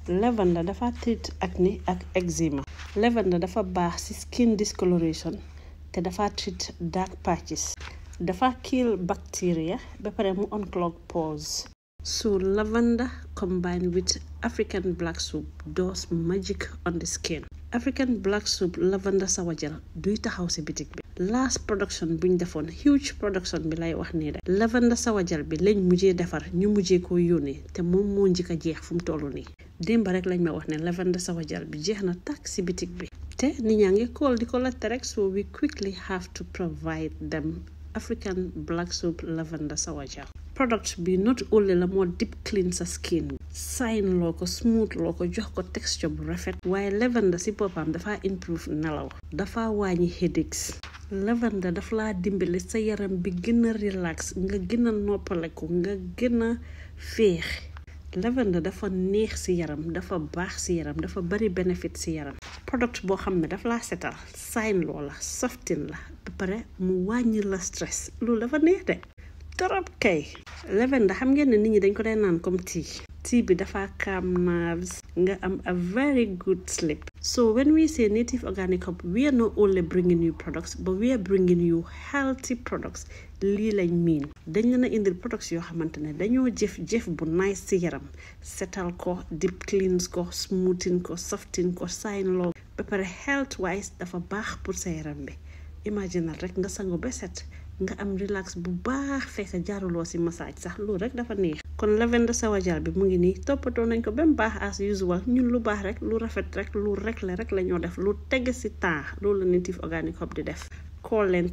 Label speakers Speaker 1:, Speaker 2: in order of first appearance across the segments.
Speaker 1: lavender dafa treat acné ak eczema lavender dafa baax ci skin discoloration te dafa treat dark patches dafa kill bacteria ba pare mu unclog pores so lavender combined with African black soup does magic on the skin African black soup lavender sawa gel duy taxaw ci bitik bi last production buñ defoon huge production bi lay wax nii de lavender sawa gel bi lañ mujjee defar ñu mujjee ko yónnee te moom moo njëkk a jeex fu mu toll nii démb rek lañ ma wax ne lavender sawa gel bi jeex na tàkk ci bitik bi te nit ñaa ngi kool di ko laajte rek so we quickly have to provide them African black soap lavender sawa gel product bi not only la moo deep clean sa skin sign loo ko smooth loo ko jox ko texture bu rafet waaye lavender ci boppam dafa improve nelaw dafa wàññi headaches lavender dafa laa dimbali sa yaram bi gën a relax nga gën a noppaleku nga gën a féex lavender dafa neex ci yaram dafa baax ci yaram dafa bari bénéfice ci yaram product boo xam ne dafa laa setal sign loo la softin la ba pare mu wàññi la stress loolu dafa neex de torop kay lavender xam ngeen ne nit ñi dañ ko dee naan comme tea tea bi dafa calm nerves nga am a very good sleep so when we say native organic hub we are not only bringing you products but we are bringing you healthy products lii lañ miin dañ leen a indil products yoo xamante ne dañoo jëf jëf bu nice ci yaram setal ko deep cleans ko smoothing ko softin ko sign loo ba pare health wise dafa baax pour sa yaram bi imaginal rek nga sangu ba set nga am relax bu baax fekk jaaruloo ci massage sax loolu rek dafa neex kon lavender sawa gel bi mu ngi nii toppatoo nañ ko ba mu baax as usual ñun lu baax rek lu rafet rek lu rek la rek la ñoo def lu teg ci temps loolu la native organic hub di def call leen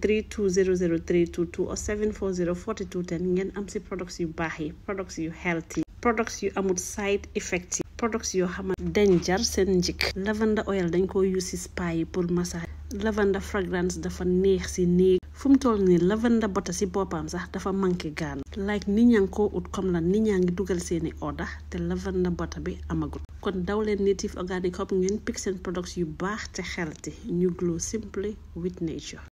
Speaker 1: 3200322 or 740 4210 ngeen am ci products yu baax yi products yu healthy products yu amul side effects yi products yoo xamante dañ jar seen njëkk lavender oil dañ ko use ci spa yi pour massage lavender fragrance dafa neex ci néeg fu mu toll nii lavender butter ci boppam sax dafa manqué gaan like nit ñaa ngi koo ut comme la nit ñaa ngi dugal seeni order te lavender butter bi amagut kon daw leen native organic hub ngeen pick seen products yu baax te healthy ñu glow simply with nature